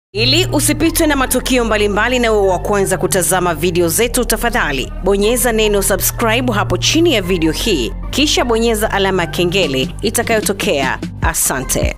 Ili usipitwe na matukio mbalimbali na uwe wa kwanza kutazama video zetu, tafadhali bonyeza neno subscribe hapo chini ya video hii, kisha bonyeza alama ya kengele itakayotokea. Asante.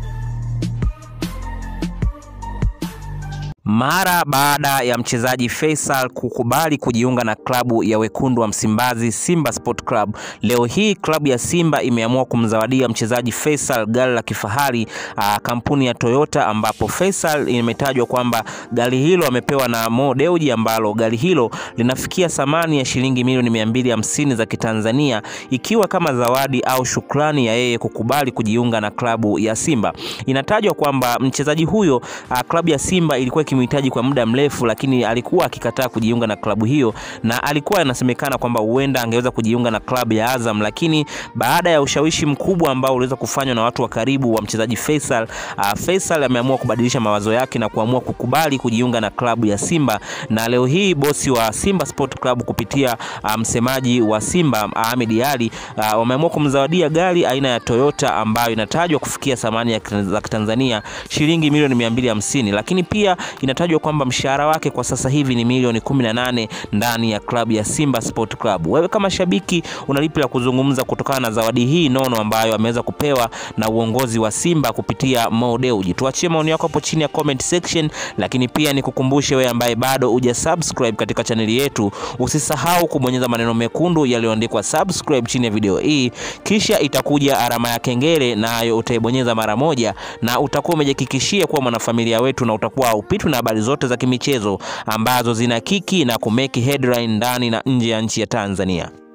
Mara baada ya mchezaji Faisal kukubali kujiunga na klabu ya wekundu wa Msimbazi Simba Sport Club, leo hii klabu ya Simba imeamua kumzawadia mchezaji Faisal gari la kifahari aa, kampuni ya Toyota, ambapo Faisal imetajwa kwamba gari hilo amepewa na Mo Dewji, ambalo gari hilo linafikia thamani ya shilingi milioni mia mbili hamsini za Kitanzania, ikiwa kama zawadi au shukrani ya yeye kukubali kujiunga na klabu ya Simba. Inatajwa kwamba mchezaji huyo aa, klabu ya Simba ilikuwa mhitaji kwa muda mrefu, lakini alikuwa akikataa kujiunga na klabu hiyo, na alikuwa anasemekana kwamba huenda angeweza kujiunga na klabu ya Azam, lakini baada ya ushawishi mkubwa ambao uliweza kufanywa na watu wa karibu wa mchezaji Faisal, uh, Faisal ameamua kubadilisha mawazo yake na kuamua kukubali kujiunga na klabu ya Simba, na leo hii bosi wa Simba Sport Club kupitia msemaji um, wa Simba Ahmed Ali uh, wameamua kumzawadia gari aina ya Toyota ambayo inatajwa kufikia thamani ya za Tanzania shilingi milioni 250, lakini pia inatajwa kwamba mshahara wake kwa sasa hivi ni milioni 18 ndani ya klabu ya Simba Sport Club. Wewe kama shabiki unalipi la kuzungumza kutokana na zawadi hii nono ambayo ameweza kupewa na uongozi wa Simba kupitia Mo Dewji? Tuachie maoni yako hapo chini ya comment section, lakini pia nikukumbushe wewe ambaye bado huja subscribe katika chaneli yetu, usisahau kubonyeza maneno mekundu yaliyoandikwa subscribe chini ya video hii, kisha itakuja alama ya kengele, nayo utaibonyeza mara moja na utakuwa umejihakikishia kuwa mwanafamilia wetu na utakuwa upitwi na habari zote za kimichezo ambazo zina kiki na kumeki headline ndani na nje ya nchi ya Tanzania.